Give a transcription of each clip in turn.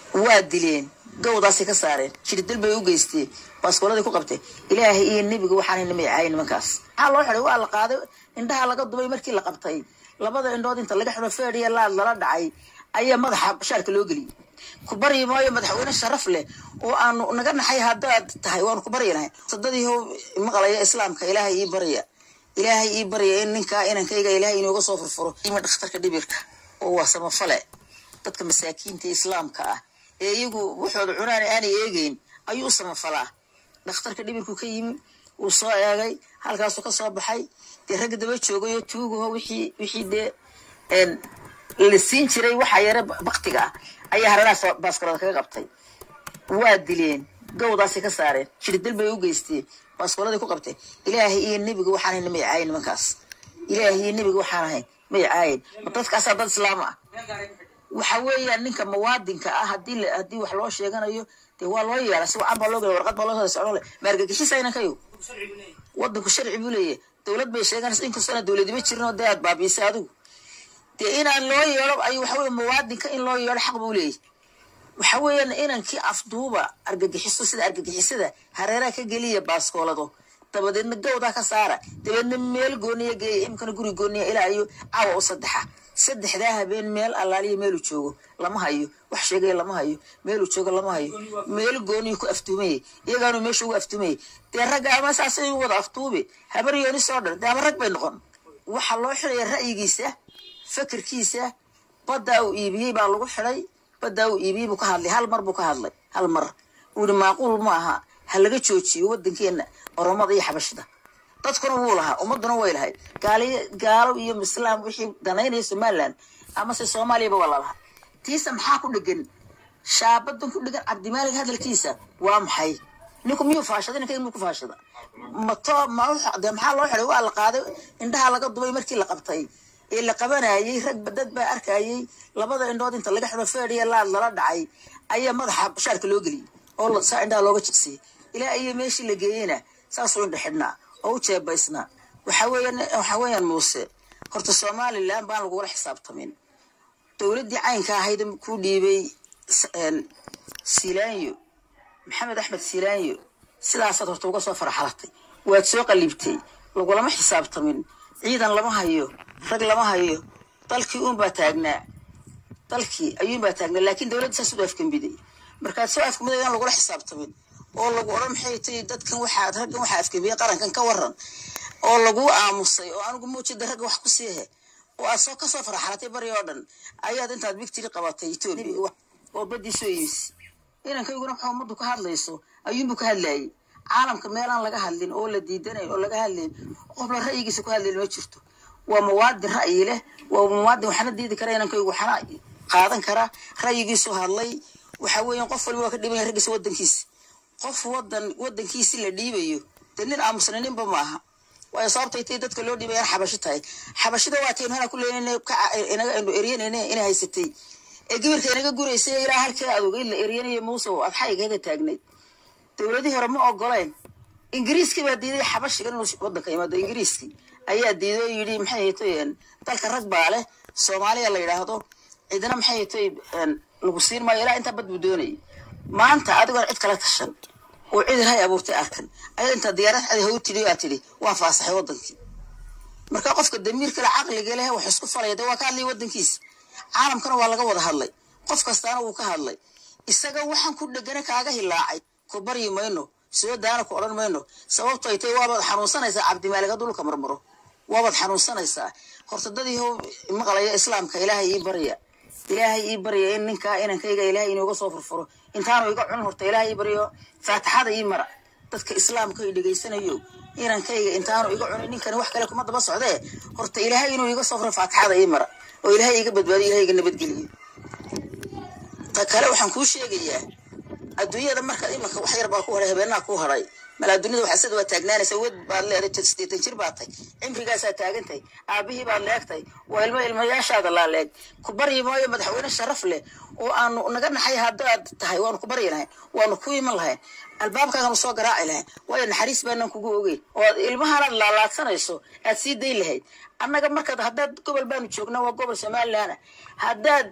waa dileen gawdaasay ka saareen jirdil bay u geysteen baaskooladii ku qabtay ilaahay iyo nebiga waxaanay namacaayen nimankaas maxaa loo xiday waa la qaaday indhaha laga dubay markii la qabtay labada indhood inta laga xido feedhiya laad lala dhacay ayaa madaxa bashaarka loo geliyay ku baryi maayo madaxweyne sharaf leh oo aanu naga naxay haddaad tahay waanu ku baryi lahay sadadiiho maqlaya islaamka ilaahay ii barya ilaahay ii barya in ninkaa inankayga ilaahay inooga soo furfuro ima dhakhtarka dhibirka oo waa samafale dadka masaakiinta islaamka ah ee iyagu waxooda cunaan aanay eegeyn ayuu u samafalaa dhakhtarka dhibirku ka yimi wuu soo eegay halkaasuu ka soo baxay dee ragga daba joogayo tuugaho wixii wixii dee la siin jiray waxaa yare baktiga ah ayaa hareeraha baaskoolada kaga qabtay waa dileen gawdaasay ka saareen jirdil bay u geysteen baaskooladii ku qabtay ilaahay iyo nebiga waxaanay namay caayen nimankaas ilaahay iyo nebiga waxaan ahayn may caayen ma dadkaasaa dad islaam ah waxa weeyaan ninka muwaadinka ah hadii haddii wax loo sheeganayo dee waa loo yeela si wacan baa loo gela warqad baa loo soo socdo le maargagixisa inankayo wadanku sharci buu leeyahay dowlad bay sheeganaysa inkastoona dowladima jirin oo dee aad baabiisay adigu dee inaan loo yeelo ay waxa weye muwaadinka in loo yeelo xaq buu leeyahy waxa weeyaan inankii afduuba argagixiso sida argagixisada hareeraha ka geliya baaskoolado dabadeedna gawdaa ka saara dabeedna meel gooniya geeya imkana guri gooniya ilaa iyo caawa u saddexa saddexdaa habeen meel allaaliya meeluu joogo lama hayo wax sheegaya lama hayo meeluu joogo lama hayo meel gooniyu ku aftuumayay iyagaanu meesha ugu aftuumayay dee ragga ama saasay wada aftuubi habar yooni soo dhan dee ama rag bay noqon waxaa loo xidaya ra'yigiisa fakirkiisa baddaa uu iibiyey baa lagu xidhay baddaa uu iibiyey buu ka hadlay hal mar buu ka hadlay hal mar uu yihi maaquul ma aha ha laga joojiyo waddankeena oromada iyo xabashida dadkuna wuu lahaa ummaduna way lahay gaaliy gaalo iyo islaam wixii danaynaya somaliland amase soomaaliyaba waa lalahaa tiisa maxaa ku dhegan shaabadan ku dhegan cabdimaalig hadalkiisa waa maxay ninku miyuu faashada ninka miyuu ku faashada mato ma de maxaa loo xiday waa la qaaday indhaha laga dubay markii la qabtay ee la qabanayay rag dad baa arkayay labada indhood inta laga xido feedhiya laad lala dhacay ayaa madaxa bashaarka loo geliyay oo saa indhaha looga jigsiyay ilaa iyo meeshii la geeyeyna saasuu indha xidhnaa oo u jeebaysnaa waxa weeyaan waxa weeyaan muuse horta somaliland baan lagula xisaabtamin dowladdii caynka ahayd ku dhiibay silaanyo maxamed axmed silaanyo sidaasaad horta uga soo faraxalatay waad soo qalibtay lagulama xisaabtamin ciidan lama hayo rag lama hayo dalkii uunbaa taagnaa dalkii ayuunbaa taagnaa laakiin dowladda saas u afkambiday markaad soo afkambiday aan lagula xisaabtamin oo lagu odhan maxay tahi dadkan waxaad raggan waxaa afkambiyey qarankan ka waran oo laguu aamusay oo anigu muujida ragga wax ku siihe oo aad soo kasoo faraxalatay bari oo dhan ayaad intaad bigtiri qabatay etoobiya oo baddii soo iibisay inankayguna waxa ummaddu ka hadlayso ayuunbuu ka hadlayay caalamka meelaan laga hadlin oo la diidanayn oo laga hadlayn qofla ra'yigiisa ku hadlayn ma jirto waa muwaadin ra'yi leh waa muwaadin waxna diidi kara inankaygu waxna qaadan kara ra'yigiisu hadlay waxa weeyaan qof waliba waa ka dhibanya raggiisa waddankiisa qof wadan wadankiisi la dhiibayo dee nin aamusna ninba maaha waayo sababtay tay dadka loo dhiibay aan xabashi tahay xabashida waa taynu hana ku leenayna inaga aynu eryanayna inay haysatay ee gibirka inaga guraysay ilaa halkii adogay la eryanayo muuse oo adxaygeeda taagnayd dowladihii hore ma ogoleen ingiriiskii baa diiday xabashigan inuu wadanka yimaado ingiriiskii ayaa diiday oo yidhi maxay haytoy dalka rag baa leh soomaaliya la yidhaahdo cidina maxay haytoy lagu siin maayo ilaa intaa bad buu doonayay maanta adigoon cid kala tashan oo cid ilhay abuurtay arkan ayada intaa diyaarad cadi haw tidhi aa tidhi waa faasaxay wadankii marka qofka damiirka le caqliga leh wax isku falaya dee waa ka hadlaya wadankiisa caalamkana waa laga wada hadlay qof kastaana wuu ka hadlay isaga waxaan ku dhegana kaaga hilaacay ku baryi mayno soo daana ku odhan mayno sababto ay tahay waabaad xanuunsanaysaa cabdimaalig hadduu dhulka marmaro waabaad xanuunsanaysaa horta dadii maqlaya islaamka ilaahay ii barya ilaahay ii barya in ninkaa inankayga ilaahay inooga soo furfuro intaanu iga cunin horta ilaahay ii baryo faatixada ii mara dadka islaamka ay dhegaysanayo inankayga intaanu iga cunin ninkani wax kale kuma daba socdee horta ilaahay inuu iga soo furo faatixada ii mara oo ilaahay iga badbaadiyo ilahay iga nabadgeliyo ta kale waxaan kuu sheegayaa adduunyada markaad imanka wax yar baa ku haray habeenaha ku haray mal adduunyada waxaa sida waa taagnaanaysa wed baad leeday sideetan jir baad tay cimrigaasaa taagantahay aabihii baad leegtay waa ilmo ilmayaashaada laa leeg ku baryi maayo madaxweyne sharaf leh oo aanu naga naxay haddaad tahay waanu ku baryi lahayn waanu ku iman lahayn albaabkaaganu soo garaaci lahayn waayo naxariis baanan kugu ogeyn oo aad ilmahanaad laalaadsanayso aad sii dayn lahayd annaga markaad haddaad gobol baanu joognaa waa gobol somaliland haddaad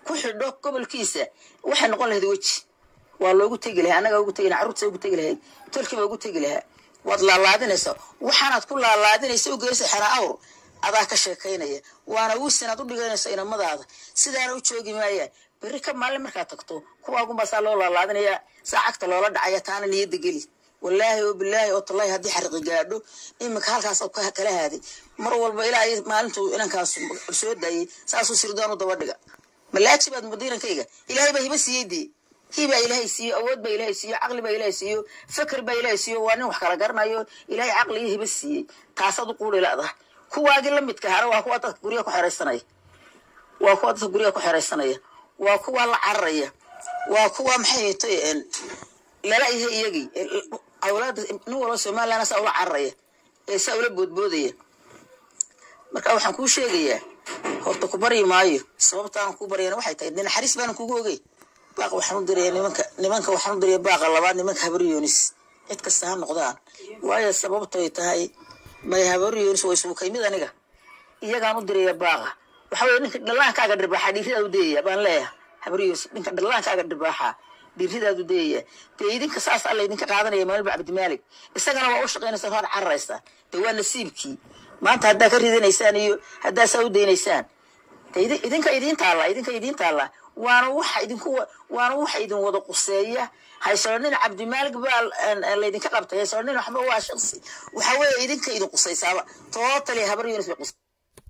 ku xidho gobolkiisa waxay noqon lahayd weji waa loogu tegi lahaa annagaa ugu tegi lahaa carruurta ugu tegi lahayd tolkiiba ugu tegi lahaa waad laalaadinaysaa waxaanaad ku laalaadinaysa u geysa xeraa awr adaa ka sheekaynaya waana wiisinaad u dhiganaysa inamadaada sidaana u joogi maayaan berri ka maalin markaad tagto kuwaagunbaa saa loo laalaadinaya saa cagta loola dhacaya taana niyadda geli wallaahi oo bilaahi oo tallahi haddii xariqi gaadho iminka halkaas kala haaday mar walba ilaa ay maalintuu inankaas soo daayay saasuu sirdoon u daba dhiga malaaji baad madiinankayga ilaahay baa hiba siiyey dee hiibaa ilaahay siiyo awood baa ilaahay siiyo caqli baa ilaahay siiyo fakr baa ilaahay siiyo waa nin wax kala garanayo ilaahay caqli iyo hiba siiyey taasaad u quuri la'daha kuwaagii la midka hara waa kuwa dadka guryaha ku xeraysanaya waa kuwa dadka guryaha ku xeraysanaya waa kuwa la cararaya waa kuwa maxay tay lala yahay iyagii awlaada nin walba somaliland saa ula cararaya ee saa ula boodboodaya marka waxaan kuu sheegayaa horta ku baryi maayo sababtaan kuu baryana waxay tahay de naxariis baanan kugu ogey baaqa waxaan u diraya nimanka nimanka waxaan u diraya baaqa labaad nimanka habaryoonis cid kasta ha noqdaan waayo sababtoy tahay may habaryoonis way suukay mid aniga iyagaan u diraya baaqa waxa weye ninka dhallaankaaga dhirbaaxa dhiiridaad u dayaya baan leeyaha habaryoonis ninka dhallaankaaga dhirbaaxa dhiiridaad u dayaya dee idinka saas alla idinka qaadanaya maalba cabdimaalig isagana waa u shaqaynaysa waad cararaysaa dee waa nasiibkii maanta haddaa ka ridinaysaan iyo haddaa saa u daynaysaan idinka idiin taalla idinka idiin taalla waana waxa idinku waana waxa idin wada quseeya haysonin cabdimaalig baa laydinka qabtay haysonin waxba waa shaqsi waxa weeye idinka idin qusaysaaba tootali habar yunis bay qusay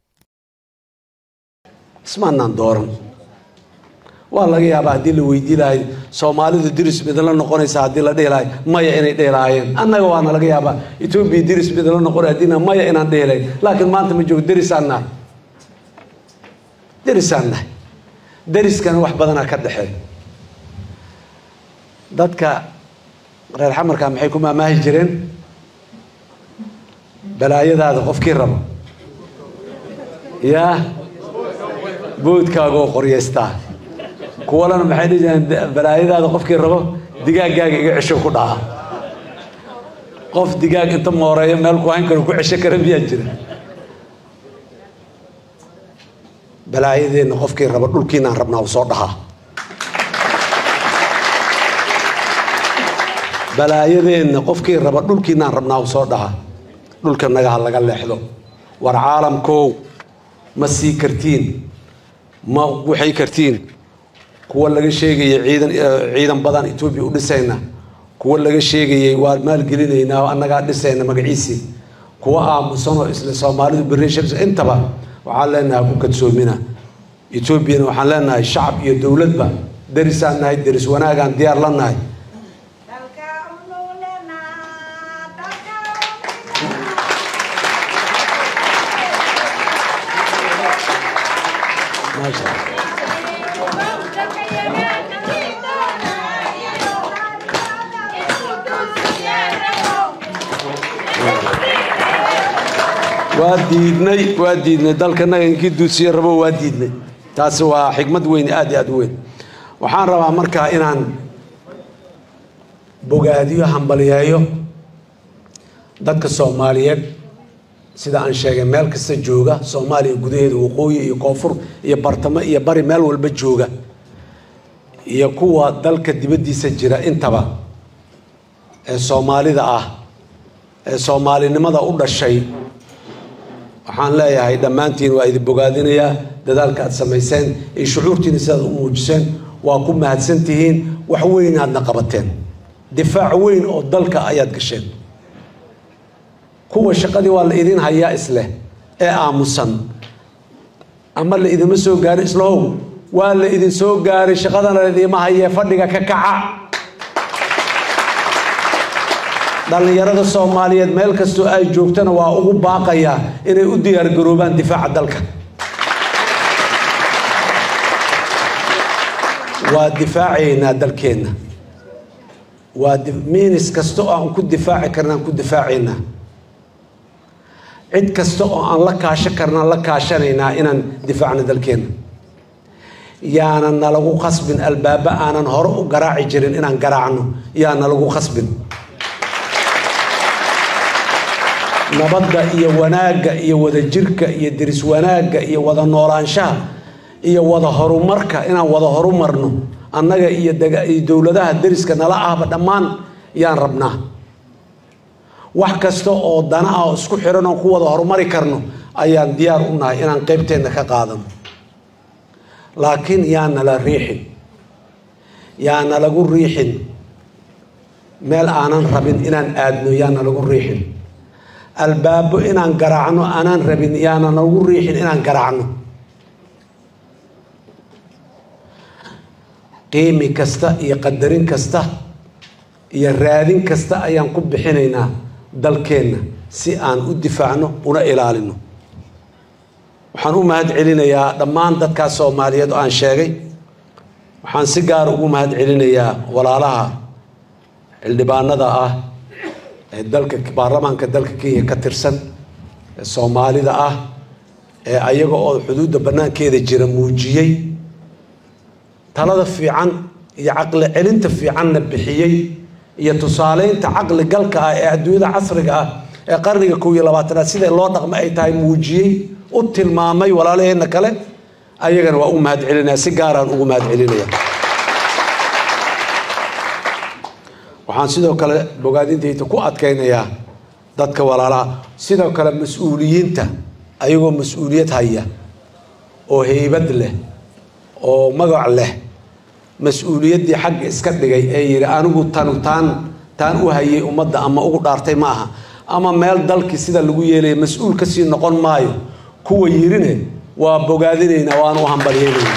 ismaanaan dooran waa laga yaabaa haddii la weydii lahay soomaalidu diris midla noqonaysa haddii la dhihi lahay maya inay dhihi lahaayeen annaga waana laga yaabaa etoobiya diris midla noqonay haddiina maya inaan dhihi lahayn laakiin maanta ma joogo derisaan nahay derisaan nahay deriskana wax badanaa ka dhexeey dadka reer xamarka maxay ku maamaahi jireen balaayadaada qofkii rabo yaa boodkaagoo qoryeystaa kuwalana maxay dhihi jireen balaayadaada qofkii rabo digaaggaaga iga cesho ku dhaca qof digaag inta mooreeyo meel ku hayn karo ku cesho kara miyaa jira balaayadeenna qofkii rabo dhulkiinaan rabnaa u soo dhahaa balaayadeenna qofkii raba dhulkiinaan rabnaa u soo dhahaa dhulka nagaha laga leexdo war caalamkow ma sii kartiin ma waxay kartiin kuwa laga sheegayay ciidan ciidan badan etoobiya u dhisayna kuwa laga sheegayay waa maalgelinaynaa oo annagaa dhisayna magaciisii kuwa aamusanoo isla soomaalidu bereshars intaba waxaan leenahay ku kadsoomina etoobiyana waxaan leenahay shacab iyo dowladba derisaan nahay deris wanaagaan diyaar la nahay waa diidnay waa diidnay dalkanaga inkii duusiye rabo waa diidnay taasi waa xikmad weyn aad iyo aad u weyn waxaan rabaa markaa inaan bogaadiyo hambaliyeeyo dadka soomaaliyeed sida aan sheegay meel kasta jooga soomaaliya gudaheeda waqooyi iyo koonfur iyo bartamo iyo bari meel walba jooga iyo kuwa dalka dibaddiisa jira intaba ee soomaalida ah ee soomaalinimada u dhashay waxaan leeyahay dhammaantiin waa idin bogaadinayaa dadaalka aad samayseen iyo shucuurtiina sidaad u muujiseen waa ku mahadsan tihiin wax weyn aadna qabateen difaac weyn oo dalka ayaad gasheen kuwa shaqadii waa la idin hayaa isleh ee aamusan ama la idinma soo gaarin islahow waa la idin soo gaaray shaqadana laidiima hayee fadhiga ka kaca dhallinyarada soomaaliyeed meel kastoo ay joogtana waa ugu baaqayaa inay u diyaargaroobaan difaaca dalka waa difaacaynaa dalkeenna waa miinis kasta oo aan ku difaaci karna aan ku difaacaynaa cid kasta oo aan la kaashan karna la kaashanaynaa inaan difaacno dalkeenna yaana nalagu khasbin albaaba aanan hore u garaaci jirin inaan garaacno yaa nalagu khasbin nabadda iyo wanaagga iyo wadajirka iyo diris wanaagga iyo wada noolaanshaha iyo wada horumarka inaan wada horumarno annaga iyo iyo dowladaha deriska nala ahba dhammaan yaan rabnaa wax kasta oo dana ah oo isku xiran oon ku wada horumari karno ayaan diyaar u nahay inaan qeybteenna ka qaadano laakiin yaanala riixin yaana lagu riixin meel aanan rabin inaan aadno yaana lagu riixin albaabo inaan garaacno aanaan rabin yaana lagu riixin inaan garaacno qiimi kasta iyo qadarin kasta iyo raadin kasta ayaan ku bixinaynaa dalkeenna si aan u difaacno una ilaalino waxaan u mahad celinayaa dhammaan dadkaas soomaaliyeed oo aan sheegay waxaan si gaara ugu mahad celinayaa walaalaha xildhibaanada ah ee dalka baarlamaanka dalka kenya ka tirsan ee soomaalida ah ee ayaga oo xuduudda bannaankeeda jira muujiyey talada fiican iyo caqli celinta fiicanna bixiyey iyo tusaaleynta caqli galka ah ee adduunyada casriga ah ee qarniga kow iyo labaatanaad sida loo dhaqmo ay tahay muujiyey u tilmaamay walaalaheenna kale ayagana waa u mahad celinaya si gaaraan ugu mahad celinaya waxaan sidoo kale bogaadintayda ku adkaynayaa dadka walaalaha sidoo kale mas-uuliyiinta ayagoo mas-uuliyad haya oo heybad leh oo magac leh mas-uuliyaddii xagga iska dhigay ee yidhi anigu tanu taan taan u hayay ummadda ama ugu dhaartay ma aha ama meel dalkii sida lagu yeelaya mas-uul kasii noqon maayo kuwa yirine waa bogaadinaynaa waana u hambalyeynayna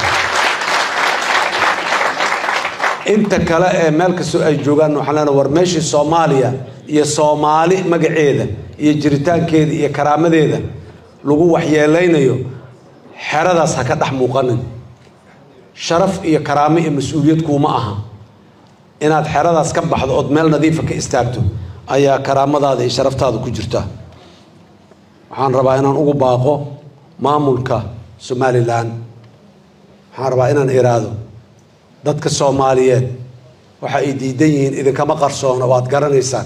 inta kale ee meel kastoo ay joogaan waxaan leenahay war meeshii soomaaliya iyo soomaali magaceeda iyo jiritaankeeda iyo karaamadeeda lagu waxyeelaynayo xeradaas ha ka dhex muuqanin sharaf iyo karaamo iyo mas-uuliyad kuuma aha inaad xeradaas ka baxdo ood meel nadiifa ka istaagto ayaa karaamadaada iyo sharaftaada ku jirta waxaan rabaa inaan ugu baaqo maamulka somalilan waxaan rabaa inaan iraado dadka soomaaliyeed waxa ay diidan yihiin idinkama qarsoona waad garanaysaan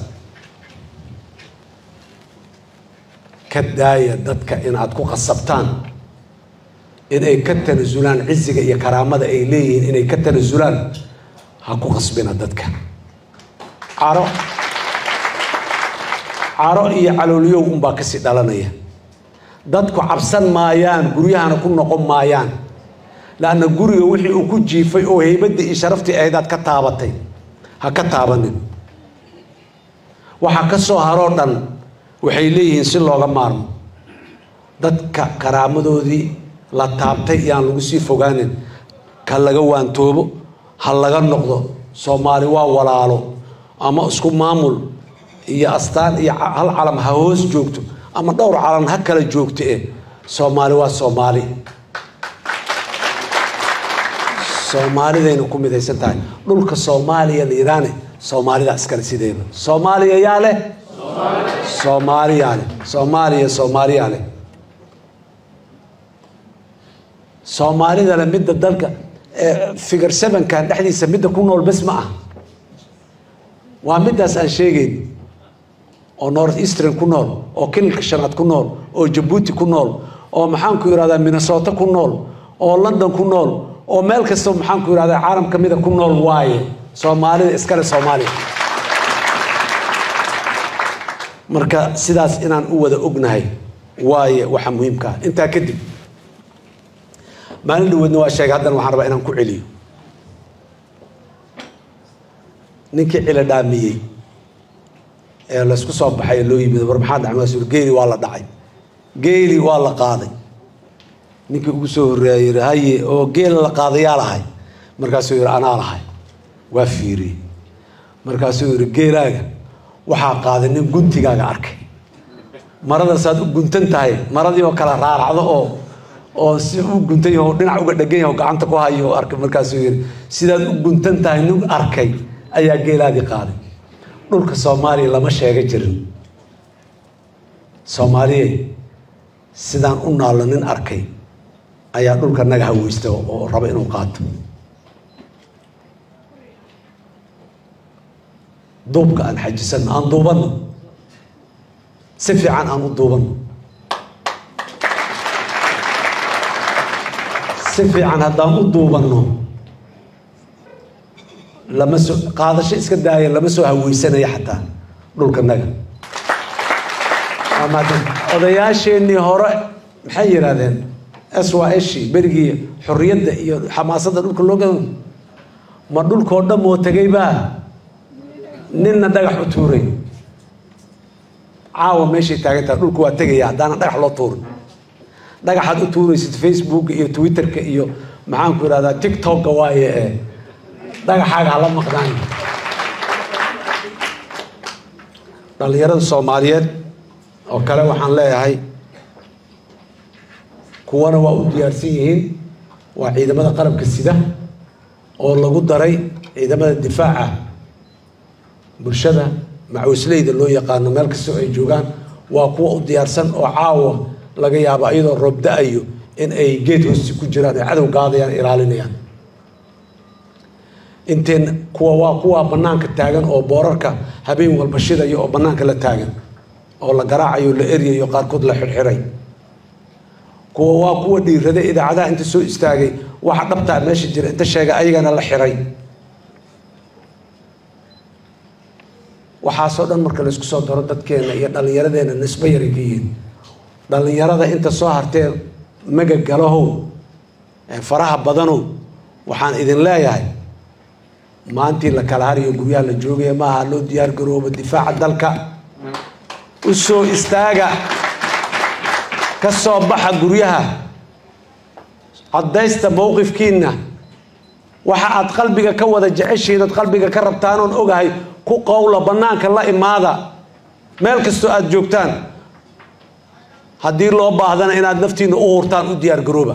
ka daaya dadka inaad ku qasabtaan inay ka tanasulaan ciziga iyo karaamada ay leeyihiin inay ka tanasulaan ha ku qasbina dadka caro caro iyo calooliyow unbaa kasii dhalanaya dadku cabsan maayaan guryahana ku noqon maayaan laanna guriga wixii uu ku jiifay oo heybadii iyo sharaftii ahayd aad ka taabatay ha ka taabanin waxa ka soo haroo dhan waxay leeyihiin si looga maarmo dadka karaamadoodii la taabtay iyaan lagu sii fogaanin ka laga waantoobo ha laga noqdo soomaali waa walaalo ama isku maamul iyo astaan iyo hal calam ha hoos joogto ama dhowr calan ha kala joogto eh soomaali waa soomaali soomaalidayna ku midaysan tahay dhulka soomaaliya layidhaane soomaalida iskale sideeda soomaaliya yaa leh soomaaliyaa leh soomaaliya soomaaliyaa leh soomaalidana midda dalka figar sevenkan dhexdiisa midda ku nool bes ma ah waa middaas aan sheegeyn oo north eastern ku nool oo kililka shanaad ku nool oo jabuuti ku nool oo maxaanku yidhahdaa minnesota ku nool oo london ku nool oo meel kasta maxaanku yidhahdaa caalam ka mida ku nool waaye soomaalida iskale soomaaliya marka sidaas inaan u wada ognahay waaye waxa muhiimka ah intaa kadib maalin dhaweedna waa sheegay haddana waxaan rabaa inaan ku celiyo ninkii cilo dhaamiyey ee laysku soo baxay loo yimid war maxaa dhacay maasuur geeli waa la dhacay geeli waa la qaaday ninkii ugu soo horreeya yidhi haye oo geela la qaadayaa lahay markaasuu yidhi anaa lahay waa fiiriyey markaasuu yidhi geelaaga waxaa qaaday nin guntigaaga arkay maradaasaad u guntan tahay maradii oo kala raaracdo oo oo si u guntan yaho dhinac uga dhegan yaho gacanta ku hayo arkay markaasuu yidhi sidaad u guntan tahay nin arkay ayaa geelaadii qaaday dhulka soomaaliya lama sheega jirin soomaaliye sidaan u naallo nin arkay ayaa dhulka naga haweysta oo raba inuu qaato duubka aan xajisanno aan duubanno si fiican aan u duubanno si fiican haddaan u duubanno lama soo qaadasho iska daaya lama soo haweysanaya xataa dhulkanaga odayaasheenii hore maxay yidhaahdeen swashi berigii xorriyadda iyo xamaasadda dhulka loo gado ma dhulkoo dhan oo tegay baa ninna dhagax u tuuray caawa meeshay taagan tahay dhulku waa tegaya haddaana dhagax loo tuurin dhagaxaad u tuuraysid facebooka iyo twitterka iyo maxaanku idhahdaa tiktoka waaye ee dhagaxaaga hala maqdaan dhallinyarada soomaaliyeed oo kale waxaan leeyahay kuwana waa u diyaarsan yihiin waa ciidamada qarabka sida oo lagu daray ciidamada difaaca bulshada macawisleyda loo yaqaano meel kastoo ay joogaan waa kuwa u diyaarsan oo caawa laga yaabo iyadoo roob da-ayo in ay geed hoosti ku jiraan ay cadow gaadayaan ilaalinayaan inteen kuwa waa kuwa banaanka taagan oo boorarka habeen walba shidaya oo banaanka la taagan oo la garaacayo la eryayo qaarkood la xirxiray kuwa waa kuwa dhiirada idaacadaha inta soo istaagay waxa dhabtaa meesha jira inta sheega ayagana la xiray waxaasoo dhan marka laysku soo daro dadkeena iyo dhallinyaradeena nisbo yaray ka yihiin dhallinyarada inta soo hartee magagalahow ee faraha badanow waxaan idin leeyahay maantii la kala hariyo guryaha la joogaya maaha loo diyaar garoobo difaaca dalka u soo istaaga ka soo baxa guryaha caddaysta mowqifkiinna waxa aad qalbiga ka wada jeceshihiin ood qalbiga ka rabtaanoon ogahay ku qowla bannaanka la imaada meel kastoo aada joogtaan haddii loo baahdana inaad naftiinna u hurtaan u diyaar garooba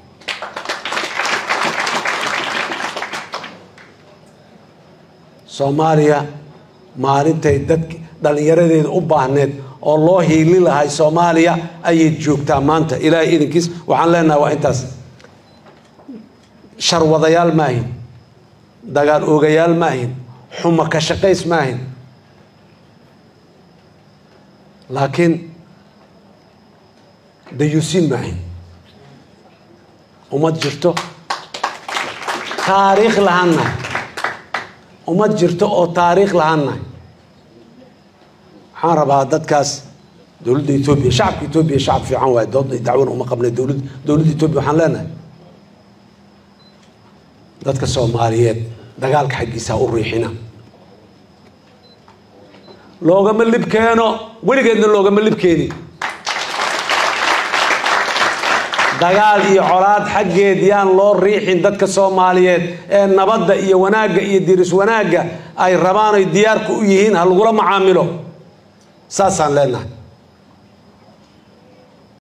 soomaaliya maalintay dad dhallinyaradeeda u baahneed oo loo hiili lahay soomaaliya ayay joogtaa maanta ilaahay idinkiis waxaan leenahay waa intaas sharwadayaal maahin dagaal oogayaal maahin xuma ka shaqays maahin laakiin dayuusiin maahin ummad jirto taariikh lahaannahay ummad jirto oo taariikh lahaannahay waxaan rabaa dadkaas dowladda etoobiya shacabka etoobiya shacab fiican waaye dood dacwana uma qabnay dowlad dowladda etoobiya waxaan leenahay dadka soomaaliyeed dagaalka xaggiisa u riixina loogama lib keeno weligeedna loogama lib keeni dagaal iyo colaad xaggeed yaan loo riixin dadka soomaaliyeed ee nabadda iyo wanaagga iyo diris wanaagga ay rabaan ay diyaarka u yihiin ha lagula macaamilo saasaan leenahay